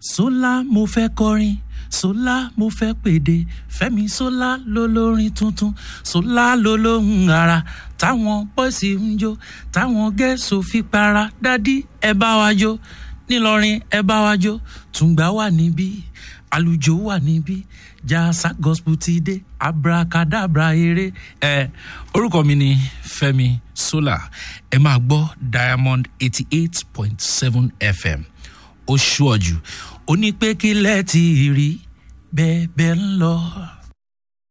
sólà mo fẹ́ kọrin sólà mo fẹ́ pèdè fẹ́mi sólà lólórin tuntun sólà lólóhùn ara táwọn bọ́ìsì ń jó táwọn gẹ̀ẹ́sì fi para dádì ẹ bá wa jó nílọrin ẹ bá wa jó tùǹgbà wà níbí àlùjò wà níbí jasa gospel ti dé abracadabra eré ẹ orúkọ mi ni fẹmi sola ẹ máa gbọ́ diamond eighty eight point seven fm ó ṣùọ́jù ó ní pé kílẹ̀ ti rí bẹ́ẹ̀ bẹ́ẹ̀ ń lọ.